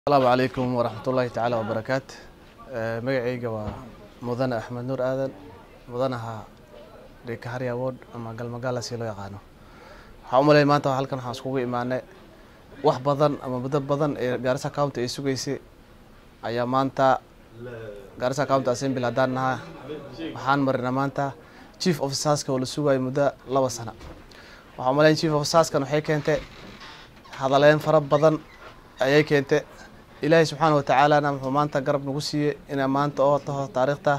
asalaamu calaykum waraxmatullaahi tacaala wabarakaatu magacayga waa mudane axmed nuur aadan mudanaha dhikahari award ama galmagaala si loo yaqaano waxaa u malay maanta halkan waxaan iskugu imaanay wax badan ama muddo badan ee gaarisa county ay sugaysay ayaa maanta gaarisa county assembly haddaan nahaa waxaan marina maanta chief officerska oo la sugayo muddo laba sano waxaa u malayn chief officerskan waxay keentay hadaleyn fara badan ayay keentay ilaahay subxaana watacaalana wuxuu maanta garab nagu siiyey inay maanta oo taho taariikhta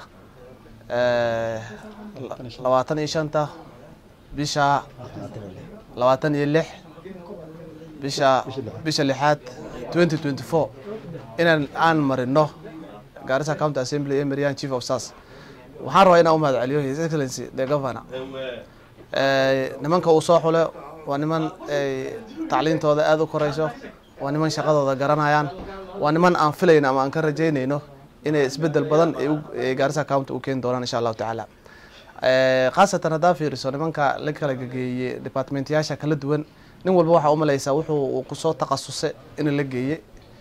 labaatan iyo shanta bisha labaatan iyo lix bisha bisha lixaad twenty twenty four inaan aan marino gaarisa county assembly ee mariyaan chief of sars waxaan rabaa inaan u mahad celiyo his excellency the governor nimanka uu soo xule waa niman tacliintooda aada u koreyso waa niman shaqadooda garanayaan waa niman aan filayno ama aan ka rajeynayno inay isbedel badan gaarisa county u keeni doonaan insha allahu tacaala khaasatan haddaa fiiriso nimanka la kala gegeeyey departmentyaasha kala duwan nin walba waxaa umaleysaa wuxuu kusoo takhasusay in la geeyey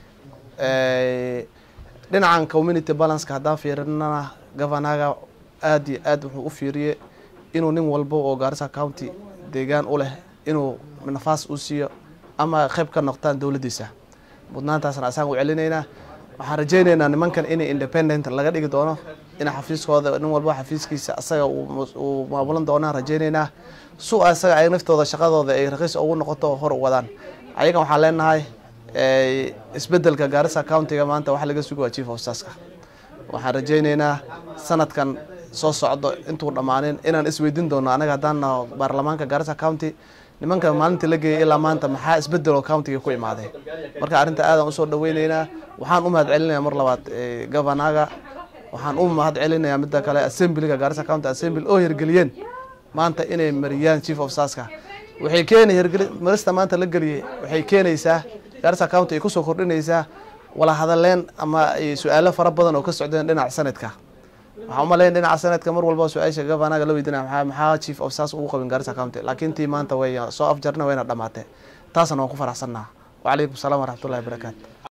dhinacan community balanceka haddaan fiirinana governaga aad iyo aad wuxuu u fiiriyey inuu nin walba oo gaarisa county deegaan u leh inuu nafaas u siiyo ama qayb ka noqtaan dowladdiisa mudnaantaasna asaan u celinaynaa waxaan rajeynaynaa nimankan inay independent laga dhigi doono in xafiiskooda nin walba xafiiskiisa asaga uu maamulan doonaan rajeynaynaa su asaga ay naftooda shaqadooda ay raqiis ugu noqoto oo hor u wadaan ayagan waxaan leenahay isbedelka gaarisa countiga maanta waxa laga suga waa chief officerska waxaan rajeynaynaa sanadkan soo socdo intuu dhammaanin inaan isweydiin doono anaga haddaan naho baarlamaanka gaarisa county nimanka maalinta la geeyay ilaa maanta maxaa isbedel oo countiga ku imaaday marka arrinta aadaan usoo dhaweyneynaa waxaan u mahad celinayaa mar labaad governaga waxaan u mahad celinayaa midda kale assemblyga gaarisa county assembly oo hirgeliyeen maanta inay mariyaan chief officerska waxay keeni hirgeli marista maanta la geliyey waxay keenaysaa gaarisa county ay kusoo kordhinaysaa wala hadaleen ama su-aalo fara badan oo ka socdeen dhinaca sanadka waxaan umaleyn dhinaca sanadka mar walba su-aasha governaga la weydinaya maxaa maxaa chief officers ugu qabin gaarisa county laakiin tii maanta way soo afjarna wayna dhamaatay taasna waan ku faraxsannaha wacalaykum asalaam waraxmatullahi wabarakaatu